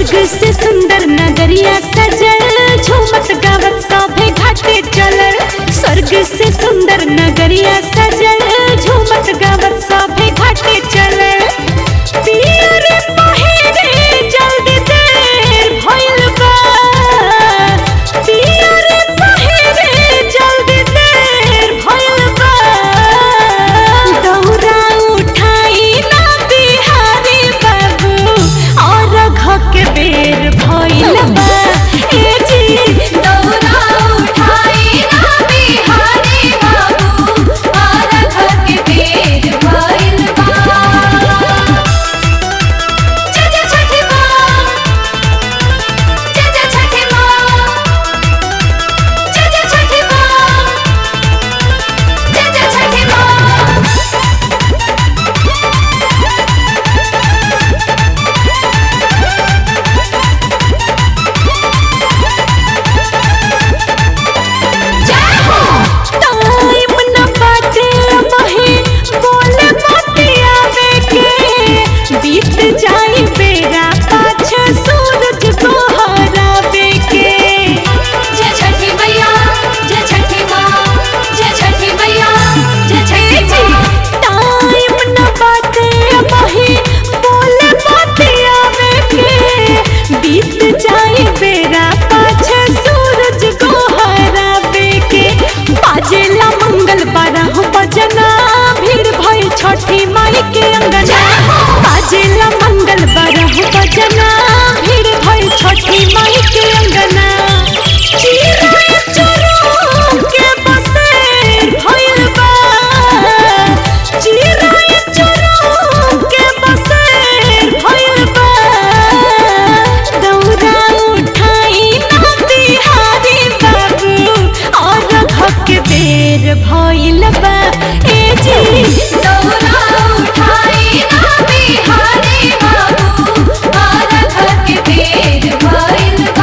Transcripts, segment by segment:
स्वर्ग से सुंदर नगरिया सजल झूमत गावत सभे घाटे चलल स्वर्ग से सुंदर नगरिया सजल झूमत गावत सभे घाटे चलल पियर पहिरे जल्दी देर भइल बा पियर पहिरे जल्दी देर भइल बा दौरा उठाई ना बिहारी बाबू और घक बेर भइल बा ए जी दौरा उठाई ना बिहारी बाबू और घर के पेट भइल बा जय जय छठी माँ जय जय छठी माँ जय जय छठी माँ जय जय छठी माँ जय हो टाइम न बाटे महे बोले बतियावे के बीत जाई बेरा पाछे सूरज गोहरावे के जय छठी मैया जय छठी माँ जय छठी मैया जय छठी माँ टाइम न बाटे महे बोले बतियावे के बीत जाई बेरा पाछे सूरज गोहरावे के बाजेला मंगल बारह बजना भीड़ भई छठी माई के अंगना बाजेला मंगल बारह बजना भीड़ भई छठी माई के अंगना चिराय चुरू के बसेर भइल बा चिराय चुरू के बसेर भइल बा दौरा उठाई ना बिहारी बाबू और घक बेर भइल बा ए जी दौरा उठाई ना बिहारी बाबू और घर के पेट भइल बा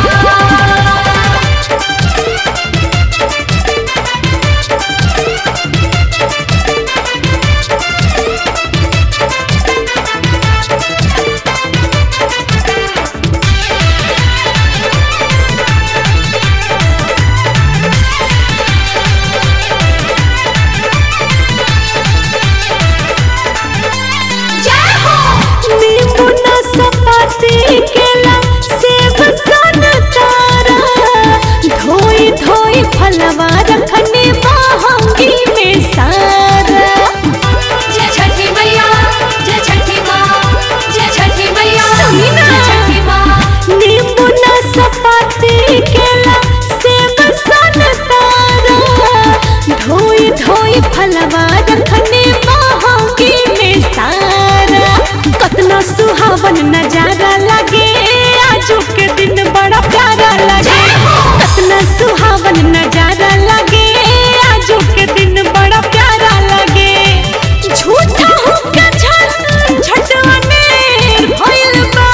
जय हो नींबू नाशपाती केला सेब संतरा धोई धोई फलवा रखने महंगी में सारा जय छठी मैया जय छठी माँ जय छठी मैया सुनी ना। जय छठी माँ नींबू नाशपाती केला सेब संतरा धोई धोई फलवा रखने महंगी में सारा कतना सुहावन नजारा लगे आजू के दिन बड़ा प्यारा लगे कतना सुहावन नजारा लगे आजू के दिन बड़ा प्यारा लगे झूठा हुक्का झन झटने भइल बा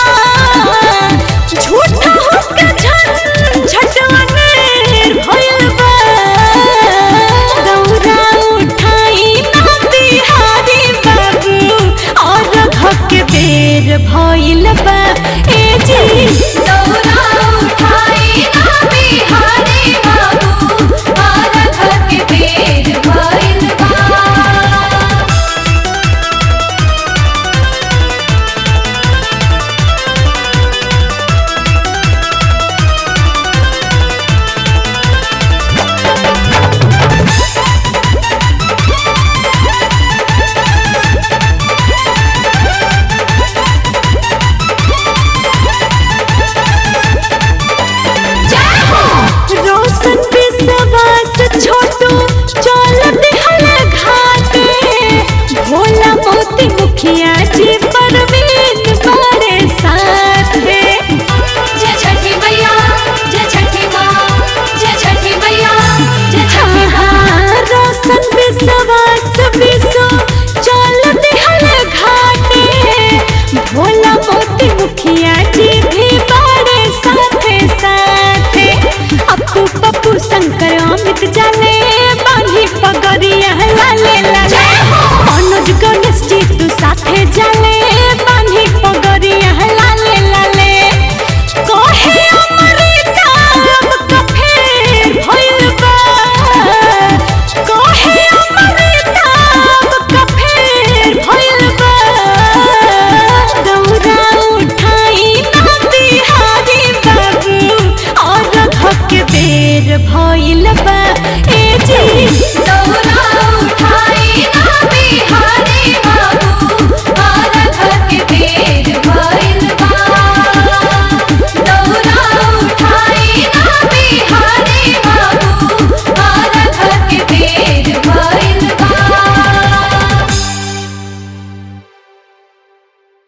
झूठा हुक्का झन झटने भइल बा दौरा उठाई ना बिहारी बाबू और घक बेर भइल बा ए जी दौरा उठाई ना बिहारी बाबू और घर के पेट भइल बा जय हो रोशन विश्वास छोटू चल दिहल घाटे भोला मोती मुखिया जी परवीन बड़े साथे जय छठी मैया जय छठी माँ जय छठी मैया जय छठी माँ हाँ, रोशन विश्वास विश्व चल दिहल घाटे भोला मोती मुखिया जी भी बड़े साथे साथे अपू पप्पू शंकर अमित जाने बांधी पगड़िया लाले लाले मनोज गणेश जी तू साथे